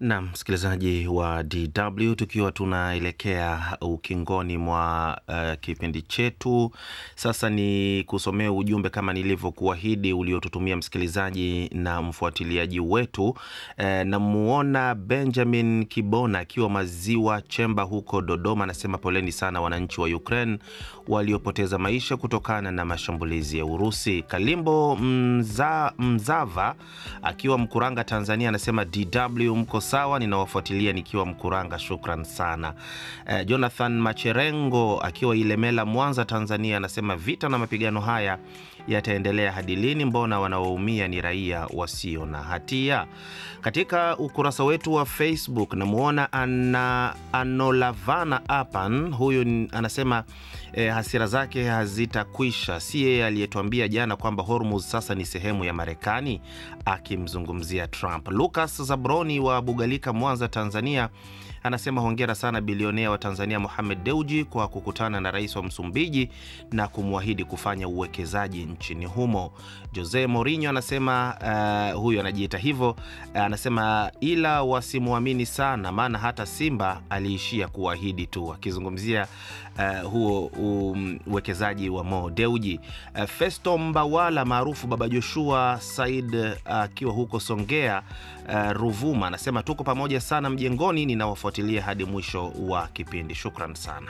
Na msikilizaji wa DW, tukiwa tunaelekea ukingoni mwa uh, kipindi chetu sasa, ni kusomea ujumbe kama nilivyokuahidi uliotutumia msikilizaji na mfuatiliaji wetu. Uh, namuona Benjamin Kibona akiwa Maziwa Chemba huko Dodoma, anasema poleni sana wananchi wa Ukraine waliopoteza maisha kutokana na mashambulizi ya Urusi. Kalimbo Mza, Mzava akiwa Mkuranga, Tanzania, anasema DW mko sawa, ninawafuatilia nikiwa Mkuranga, shukran sana. Eh, Jonathan Macherengo akiwa Ilemela, Mwanza, Tanzania, anasema vita na mapigano haya yataendelea hadi lini? Mbona wanaoumia ni raia wasio na hatia? Katika ukurasa wetu wa Facebook namwona ana Anolavana Apan, huyu anasema eh, hasira zake hazitakwisha. Si yeye aliyetuambia jana kwamba Hormuz sasa ni sehemu ya Marekani, akimzungumzia Trump. Lucas Zabroni wa Bugalika, Mwanza, Tanzania anasema hongera sana bilionea wa Tanzania Mohamed Deuji kwa kukutana na rais wa Msumbiji na kumwahidi kufanya uwekezaji nchini humo. Jose Mourinho anasema uh, huyu anajiita hivyo uh, anasema ila wasimwamini sana, maana hata Simba aliishia kuahidi tu, akizungumzia uh, huo uwekezaji um, wa Mo Deuji. Uh, Festo Mbawala maarufu Baba Joshua Said akiwa uh, huko Songea uh, Ruvuma anasema tuko pamoja sana mjengoni, ninawafuatilia hadi mwisho wa kipindi. Shukran sana.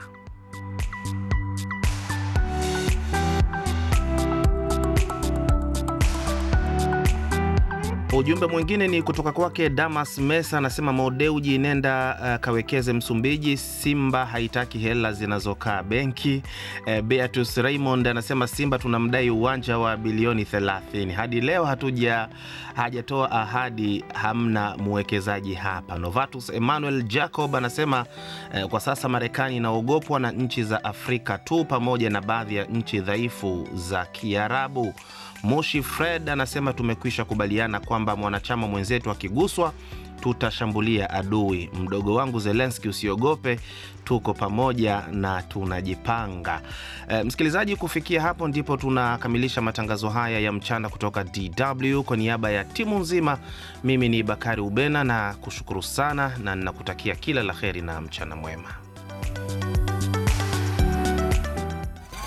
Ujumbe mwingine ni kutoka kwake Damas Mesa, anasema Modeuji, nenda uh, kawekeze Msumbiji. Simba haitaki hela zinazokaa benki. Uh, Beatus Raymond anasema Simba tunamdai uwanja wa bilioni 30, hadi leo hatuja hajatoa ahadi, hamna mwekezaji hapa. Novatus Emmanuel Jacob anasema uh, kwa sasa Marekani inaogopwa na nchi za Afrika tu pamoja na baadhi ya nchi dhaifu za Kiarabu. Moshi Fred anasema tumekwisha kubaliana kwamba mwanachama mwenzetu akiguswa tutashambulia adui. Mdogo wangu Zelenski, usiogope, tuko pamoja na tunajipanga. E, msikilizaji, kufikia hapo ndipo tunakamilisha matangazo haya ya mchana kutoka DW. Kwa niaba ya timu nzima, mimi ni Bakari Ubena na kushukuru sana na ninakutakia kila la heri na mchana mwema.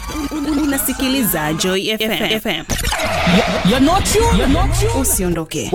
Unasikiliza Joy FM. You're not you, you're not you. Usiondoke.